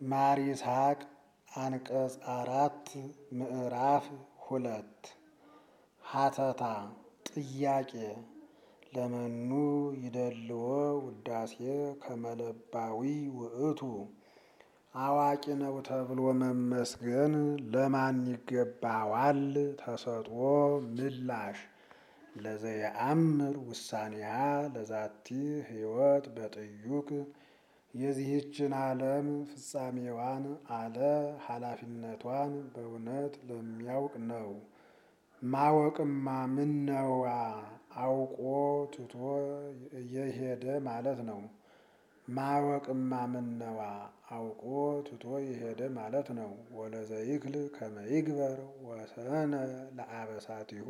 ማር ይስሐቅ አንቀጽ አራት ምዕራፍ ሁለት ሀተታ ጥያቄ ለመኑ ይደልዎ ውዳሴ ከመለባዊ ውእቱ አዋቂ ነው ተብሎ መመስገን ለማን ይገባዋል? ተሰጥኦ ምላሽ ለዘየአምር ውሳኔሃ ለዛቲ ሕይወት በጥዩቅ የዚህችን ዓለም ፍጻሜዋን አለ ኃላፊነቷን በእውነት ለሚያውቅ ነው። ማወቅማ ምነዋ አውቆ ትቶ የሄደ ማለት ነው። ማወቅማ ምነዋ አውቆ ትቶ የሄደ ማለት ነው። ወለዘይክል ከመይግበር ወሰነ ለአበሳቲሁ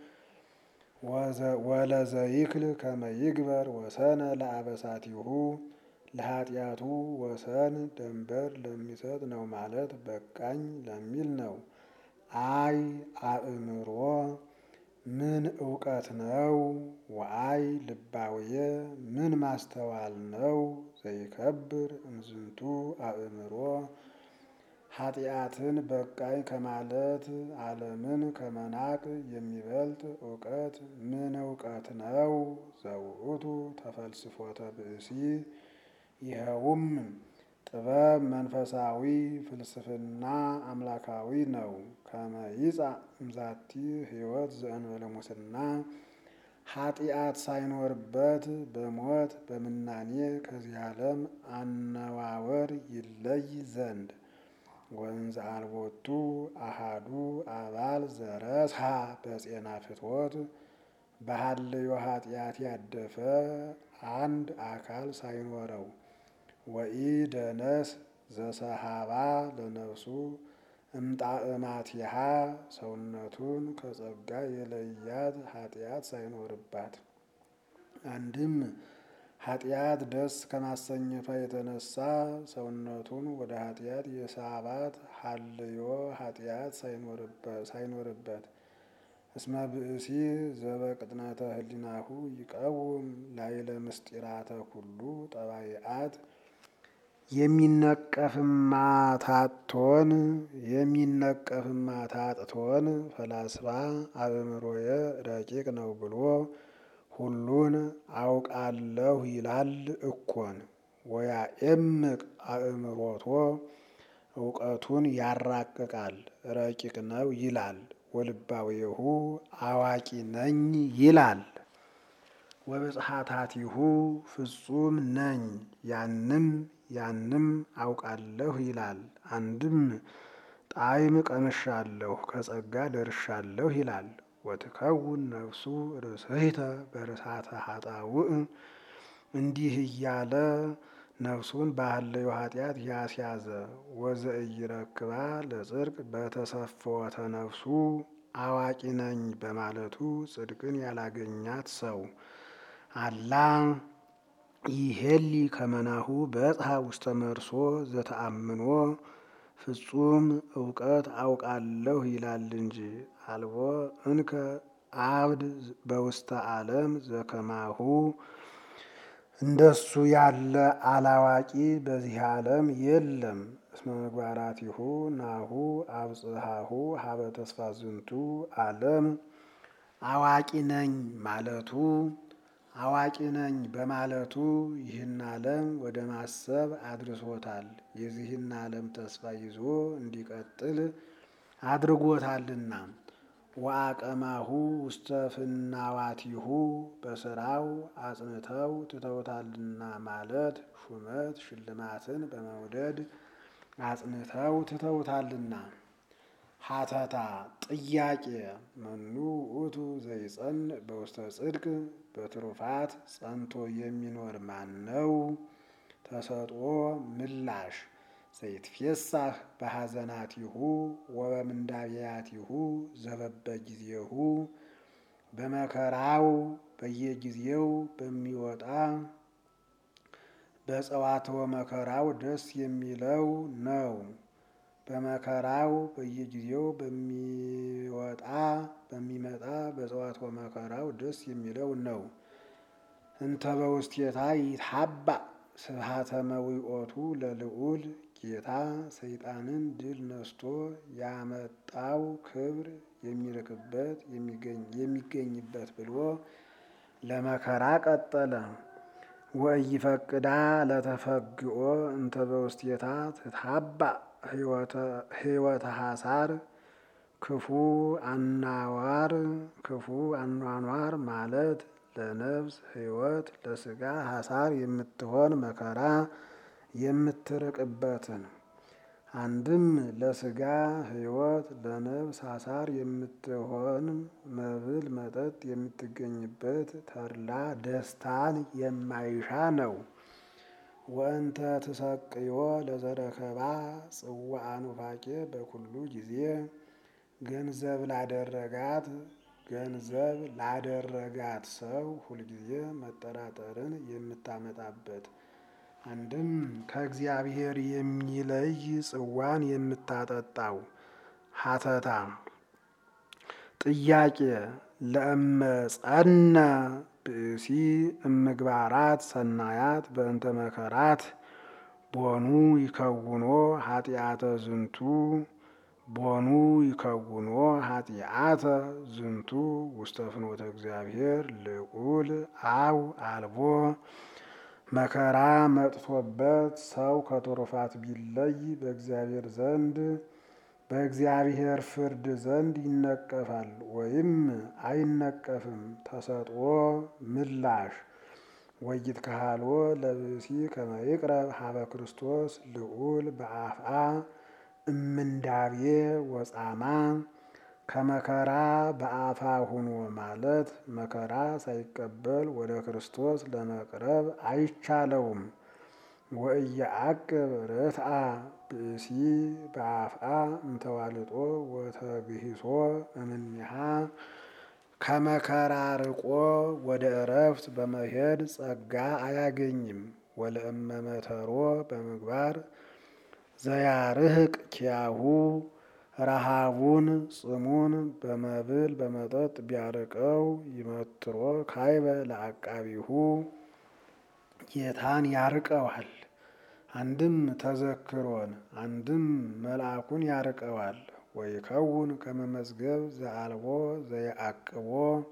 ወለዘይክል ከመይግበር ወሰነ ለአበሳቲሁ ለኃጢአቱ ወሰን ደንበር ለሚሰጥ ነው ማለት በቃኝ ለሚል ነው። አይ አእምሮ ምን እውቀት ነው? ወአይ ልባውየ ምን ማስተዋል ነው? ዘይከብር እምዝንቱ አእምሮ ኃጢአትን በቃኝ ከማለት ዓለምን ከመናቅ የሚበልጥ እውቀት ምን እውቀት ነው? ዘውእቱ ተፈልስፎተ ብእሲ ይኸውም ጥበብ መንፈሳዊ ፍልስፍና አምላካዊ ነው። ከመይጻ እምዛቲ ሕይወት ዘእንበለ ሙስና ኃጢአት ሳይኖርበት በሞት በምናኔ ከዚህ ዓለም አነዋወር ይለይ ዘንድ ወንዝ አልቦቱ አሃዱ አባል ዘረስሃ በጼና ፍትወት በሀልዮ ኃጢአት ያደፈ አንድ አካል ሳይኖረው ወኢ ደነስ ዘሰሃባ ለነፍሱ እምጣዕማቲሃ ሰውነቱን ከጸጋ የለያት ኃጢአት ሳይኖርባት አንድም ኃጢአት ደስ ከማሰኘቷ የተነሳ ሰውነቱን ወደ ኃጢአት የሳባት ሀልዮ ኃጢአት ሳይኖርበት እስመ ብእሲ ዘበቅጥነተ ህሊናሁ ይቀውም ላይለ ምስጢራተ ኩሉ ጠባይአት የሚነቀፍማ ታጥቶን የሚነቀፍማ ታጥቶን ፈላስፋ አእምሮየ ረቂቅ ነው ብሎ ሁሉን አውቃለሁ ይላል እኮን። ወያኤምቅ አእምሮቶ እውቀቱን ያራቅቃል ረቂቅ ነው ይላል። ወልባዊሁ አዋቂ ነኝ ይላል። ወብጽሐታቲሁ ፍጹም ነኝ ያንም ያንም አውቃለሁ ይላል። አንድም ጣዕም ቀምሻለሁ ከጸጋ ደርሻለሁ ይላል። ወትከውን ነፍሱ ርእስህተ በርሳተ ኃጣውእ እንዲህ እያለ ነፍሱን በሀለዮ ኃጢአት ያስያዘ ወዘኢይረክባ ለጽድቅ በተሰፈወተ ነፍሱ አዋቂ ነኝ በማለቱ ጽድቅን ያላገኛት ሰው አላ ይሄሊ ከመናሁ በጽሐ ውስተ መርሶ ዘተአምኖ ፍጹም እውቀት አውቃለሁ ይላል እንጂ አልቦ እንከ አብድ በውስተ ዓለም ዘከማሁ እንደሱ ያለ አላዋቂ በዚህ ዓለም የለም። እስመ ምግባራቲሁ ናሁ አብጽሐሁ ሀበ ተስፋ ዝንቱ ዓለም አዋቂ ነኝ ማለቱ አዋቂ ነኝ በማለቱ ይህን ዓለም ወደ ማሰብ አድርሶታል። የዚህን ዓለም ተስፋ ይዞ እንዲቀጥል አድርጎታልና። ወአቀማሁ ውስተ ፍናዋቲሁ በስራው አጽንተው ትተውታልና ማለት ሹመት ሽልማትን በመውደድ አጽንተው ትተውታልና። ሀተታ ጥያቄ መኑ ውእቱ ዘይጸን በውስተ ጽድቅ በትሩፋት ጸንቶ የሚኖር ማን ነው? ተሰጥኦ ምላሽ ዘይትፌሳህ በሐዘናቲሁ ወበምንዳቤያቲሁ ዘበበ ጊዜሁ በመከራው በየጊዜው በሚወጣ በጸዋትወ መከራው ደስ የሚለው ነው። በመከራው በየጊዜው በሚወጣ በሚመጣ በጸዋትወ መከራው ደስ የሚለው ነው። እንተ በውስቴታ ይትሐባ ስብሐተ መዊኦቱ ለልዑል ጌታ ሰይጣንን ድል ነስቶ ያመጣው ክብር የሚልክበት የሚገኝበት ብሎ ለመከራ ቀጠለ። ወኢይፈቅዳ ለተፈግኦ እንተ በውስቴታ ትታባእ ሕይወተ ሐሳር ክፉ አናዋር ክፉ አኗኗር ማለት ለነፍስ ሕይወት ለስጋ ሐሳር የምትሆን መከራ የምትርቅበትን አንድም ለስጋ ሕይወት ለነፍስ ሐሳር የምትሆን መብል መጠጥ የምትገኝበት ተድላ ደስታን የማይሻ ነው። ወእንተ ትሰቅዮ ለዘረከባ ጽዋዐ ኑፋቄ በኩሉ ጊዜ ገንዘብ ላደረጋት ገንዘብ ላደረጋት ሰው ሁልጊዜ መጠራጠርን የምታመጣበት አንድም ከእግዚአብሔር የሚለይ ጽዋን የምታጠጣው ሀተታ ጥያቄ ለእመጸነ ብእሲ እምግባራት ሰናያት በእንተ መከራት ቦኑ ይከውኖ ኃጢአተ ዝንቱ ቦኑ ይከውኖ ኃጢአተ ዝንቱ ውስተ ፍኖተ እግዚአብሔር ልዑል አው አልቦ መከራ መጥቶበት ሰው ከትሩፋት ቢለይ በእግዚአብሔር ዘንድ በእግዚአብሔር ፍርድ ዘንድ ይነቀፋል ወይም አይነቀፍም። ተሰጥኦ ምላሽ ወይት ካሃሎ ለብእሲ ከመ ይቅረብ ሀበ ክርስቶስ ልዑል በአፍአ እምንዳቤ ወጻማ ከመከራ በአፋ ሁኖ ማለት መከራ ሳይቀበል ወደ ክርስቶስ ለመቅረብ አይቻለውም። ወእየዐቅብ ርትአ ብእሲ በአፍአ እንተዋልጦ ወተግሂሶ እምኔሃ ከመከራ ርቆ ወደ እረፍት በመሄድ ጸጋ አያገኝም። ወለእመመተሮ በምግባር ዘያርህቅ ኪያሁ ረሃቡን ጽሙን በመብል በመጠጥ ቢያርቀው ይመትሮ ካይበ ለአቃቢሁ ጌታን ያርቀዋል። አንድም ተዘክሮን አንድም መልአኩን ያርቀዋል። ወይከውን ከመመዝገብ ዘአልቦ ዘየአቅቦ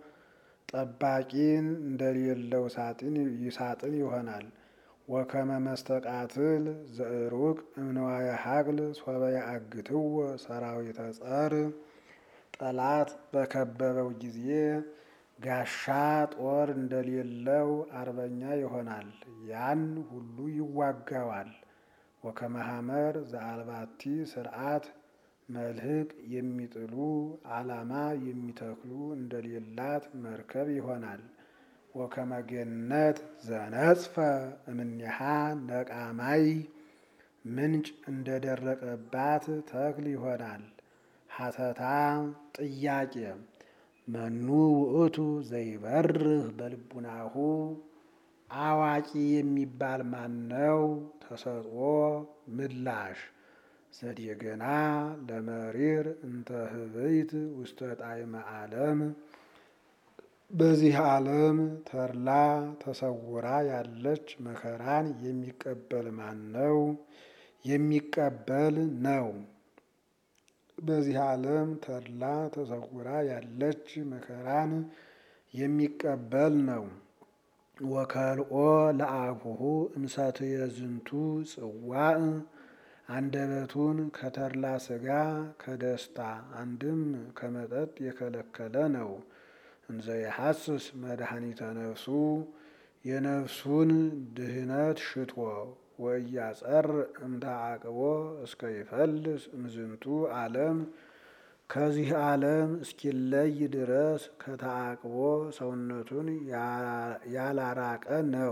ጠባቂን እንደሌለው ሳጥን ይሳጥን ይሆናል። ወከመ መስተቃትል ዘእሩቅ እምንዋየ ሀቅል ሶበ ያአግትዎ ሰራዊተ ጸር ጠላት በከበበው ጊዜ ጋሻ ጦር እንደሌለው አርበኛ ይሆናል። ያን ሁሉ ይዋጋዋል። ወከመ ሐመር ዘአልባቲ ስርዓት መልህቅ የሚጥሉ ዓላማ የሚተክሉ እንደሌላት መርከብ ይሆናል። ወከመ ገነት ዘነጽፈ እምኔሃ ነቃማይ ምንጭ እንደደረቀባት ተክል ይሆናል። ሀተታ ጥያቄ መኑ ውእቱ ዘይበርህ በልቡናሁ አዋቂ የሚባል ማነው? ተሰጥኦ ምላሽ ዘዴገና ለመሪር እንተ ህብይት ውስተ ጣዕመ ዓለም በዚህ ዓለም ተድላ ተሰውራ ያለች መከራን የሚቀበል ማን ነው? የሚቀበል ነው። በዚህ ዓለም ተድላ ተሰውራ ያለች መከራን የሚቀበል ነው። ወከልኦ ለአፉሁ እምሰትየ ዝንቱ ጽዋዕ አንደበቱን ከተድላ ስጋ ከደስታ አንድም ከመጠጥ የከለከለ ነው። እንዘ የሐስስ መድኃኒተ ነፍሱ የነፍሱን ድህነት ሽቶ ወእያጸር እምተዓቅቦ እስከ ይፈልስ እምዝንቱ ዓለም ከዚህ ዓለም እስኪለይ ድረስ ከተዓቅቦ ሰውነቱን ያላራቀ ነው።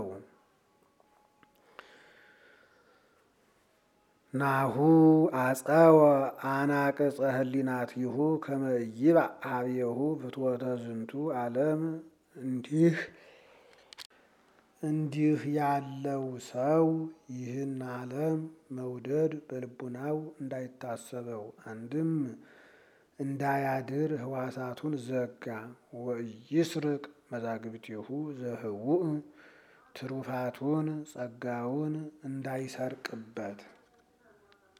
ናሁ አጸወ አናቅጸ ህሊናቲሁ ከመ ይብእ ኀቤሁ ፍትወተ ዝንቱ ዓለም እንዲህ እንዲህ ያለው ሰው ይህን ዓለም መውደድ በልቡናው እንዳይታሰበው አንድም እንዳያድር ህዋሳቱን ዘጋ። ወኢይስርቅ መዛግብቲሁ ዘህቡእ ትሩፋቱን ጸጋውን እንዳይሰርቅበት